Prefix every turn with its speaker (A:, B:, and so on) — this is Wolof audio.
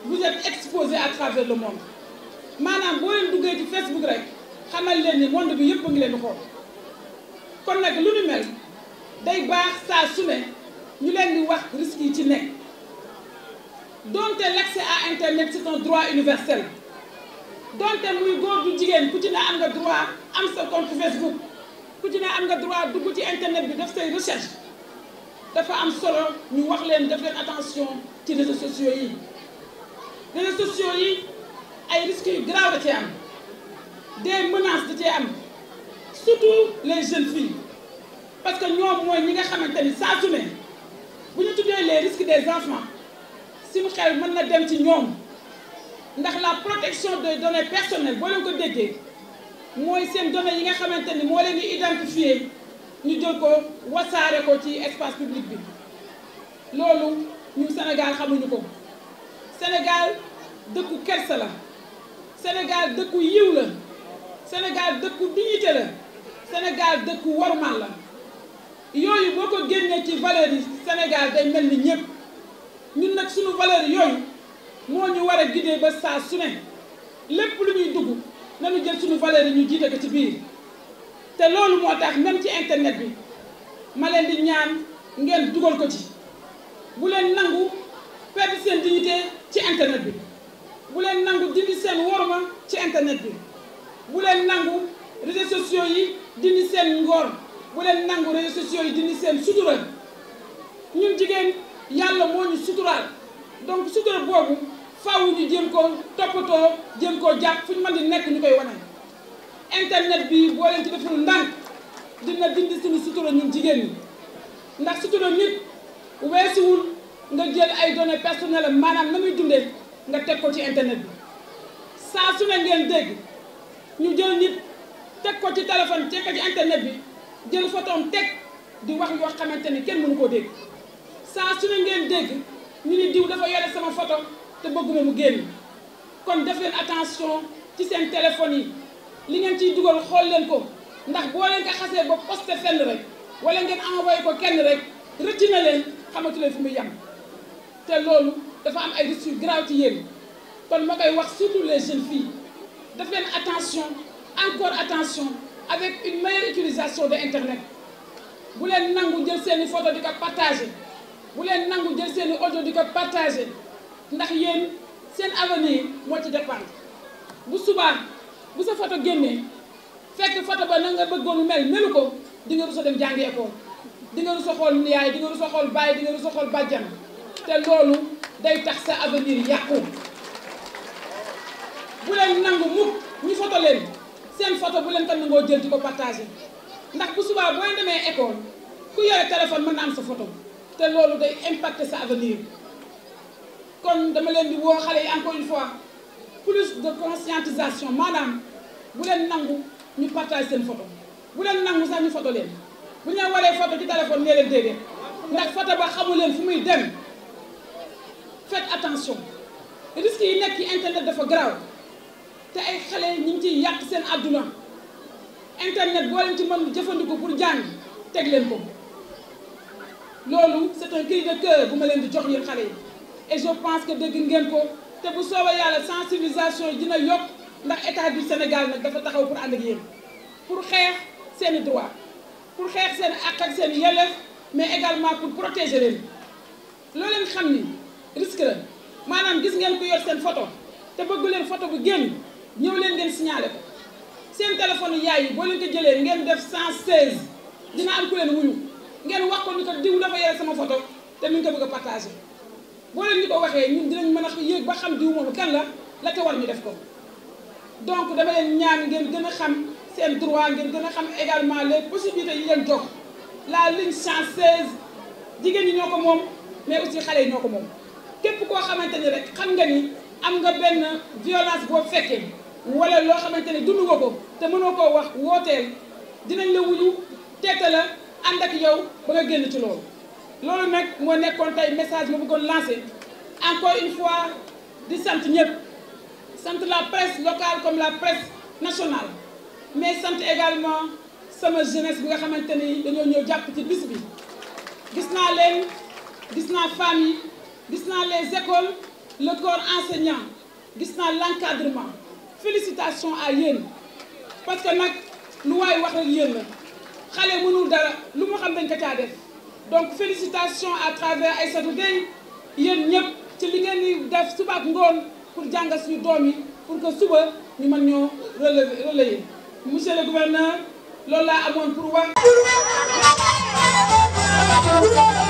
A: vous êtes exposé à travers le monde maanaam boo leen duggee ci Facebook rek xamal leen ni monde bi yëpp a ngi leen di xool kon nag lu ñu mel day baax saa su ne ñu leen di wax risques yi ci nekk donte l'accès à internet c'est un droit universel donte muy góor du jigéen ku ci ne am nga droit am sa compte Facebook ku ci ne am nga droit dugg ci internet bi def say recherche dafa am solo ñu wax leen def leen attention ci réseaux sociaux yi réseaux sociaux yi ay risques yu grave da cee am des menaces da cee am surtout les jeunes filles parce que ñoom mooy ñi nga xamante ni saa su ne bu ñu tuddee les risques des enfants suñu xel mën na dem ci ñoom ndax la protection des données personnelles boo leen ko déggee mooy seen données yi nga xamante ni moo leen di identifier ñu jël ko wasaare ko ci espace public bi loolu ñu Sénégal xamuñu ko Sénégal dëkku kersa la Sénégal dëkku yiw la Sénégal dëkku dignité la Sénégal dëkku wormal la yooyu boo ko génnee ci valeurs yi Sénégal day mel ni ñëpp ñun nag suñu valeurs yooyu moo ñu war a guider ba saa su ne lépp lu ñuy dugg nañu jël suñu valeurs yi ñu jiite ko ci biir te loolu moo tax même ci internet bi ma leen di ñaan ngeen dugal ko ci bu leen nangu perdre seen dignité ci internet bi bu leen nangu dindi seen worma ci internet bi bu leen nangu réseaux sociaux yi dindi seen ngor bu leen nangu réseaux sociaux yi dindi seen sutura ñun jigéen yàlla moo ñu suturaal donc sutura boobu faaw ñu jéem ko toppatoo jéem koo jàpp fu ñu mën di nekk ñu koy wane. internet bi boo leen ci deful ndànk dina dindi suñu sutura ñun jigéen ñi ndax sutura nit weesuwul nga jël ay données personnelles maanaam na muy dundee nga teg ko ci internet bi saa su ne ngeen dégg ñu jël nit teg ko ci téléphone teg ko ci internet bi jël photom teg di wax yoo xamante ni kenn mënu koo dégg saa su ne ngeen dégg ñu ni diw dafa yore sama photo te bëgguma mu génn kon def leen attention ci seen téléphone yi li ngeen ciy dugal xool leen ko ndax boo leen ko xasee ba posté fenn rek wala ngeen envoyé ko kenn rek rëcc na leen xamatu leen fu muy yem te loolu dafa am ay risques yu grave ci yéen kon ma koy wax surtout les jeunes filles def leen attention encore attention avec une meilleure utilisation de internet bu leen nangu jël seeni photo di ko partagé bu leen nangu jël seeni audio di ko partagé ndax yéen seen avenir moo ci dépendre bu subaa bu sa photo génnee fekk photo ba na nga bëggoon mel melu ko di nga rusa dem jàngi école di nga rusa xool yaay di nga rusa xool baay di nga rusa xool bàjjan te loolu day tax sa avenir yàqu bu leen nangu mukk ñu photo leen seen photo bu leen ko nangoo jël di ko partagé ndax bu subaa boo demee école ku yore téléphone mën na am sa photo te loolu day impacter sa avenir kon dama leen di woo xale yi encore une fois plus de conscientisation maanaam bu leen nangu ñu partage seen photo bu leen nangu sax ñu photo leen bu ñu leen waree photo ci téléphone nee leen déedéet ndax photo ba xamu leen fu muy dem faites attention risques yi nekk ci internet dafa garaaw te ay xale ñu ngi ciy yàq seen àdduna internet boo leen ci mën jëfandiku pour jàng teg leen ko loolu c'est un cri de cœur bu ma leen di jox yéen xale yi et je pense que dégg ngeen ko te bu soobee yàlla sensibilisation yi dina yokk ndax état du Sénégal nag dafa taxaw pour ànd ak yéen pour xeex seeni droit pour xeex seen àq ak seen yelleef mais également pour protéger leen loo leen xam ni risque la maanaam gis ngeen ko yor seen photo te bëggu leen photo bu génn ñëw leen ngeen signalé ko seen téléphone yaay yi boo leen ko jëlee ngeen def 116 dina am ku leen wuyu ngeen wax ko ni ko diw dafa yore sama photo te mi ngi ko bëgg a partagé boo leen ñu ko waxee ñun dinañ mën a yéeg ba xam diw moomu kan la la te war ñu def ko donc dama leen ñaan ngeen gën a xam seen droit ngeen gën a xam également les possibilités yi leen jox la ligne 116 jigéen ñi ñoo ko moom mais aussi xale yi ñoo ko moom képp koo xamante ni rek xam nga ni am nga benn violence boo fekkee wala loo xamante ni dund nga ko te mënoo koo wax wooteel dinañ la wuyu teete la ànd ak yow ba nga génn ci loolu loolu nag moo nekkoon tey message ma bëggoon lancé encore une fois di sant ñëpp sant la presse locale comme la presse nationale mais sant également sama jeunesse bi nga xamante ni dañoo ñëw jàpp ci bis bi gis naa leen gis naa femmes yi gis naa les écoles le corps enseignant gis naa l'encadrement félicitations à yéen parce que nag lu waay wax rek yéen la xale mënul dara lu mu xam dañ ko caa def donc félicitations à travers Aïssatou Gueye yéen ñëpp ci li ngeen di def suba ak ngoon pour jàngal suñu doom yi pour que suba ñu mën ñoo relever relayer monsieur le gouverneur loolu laa amoon pour wax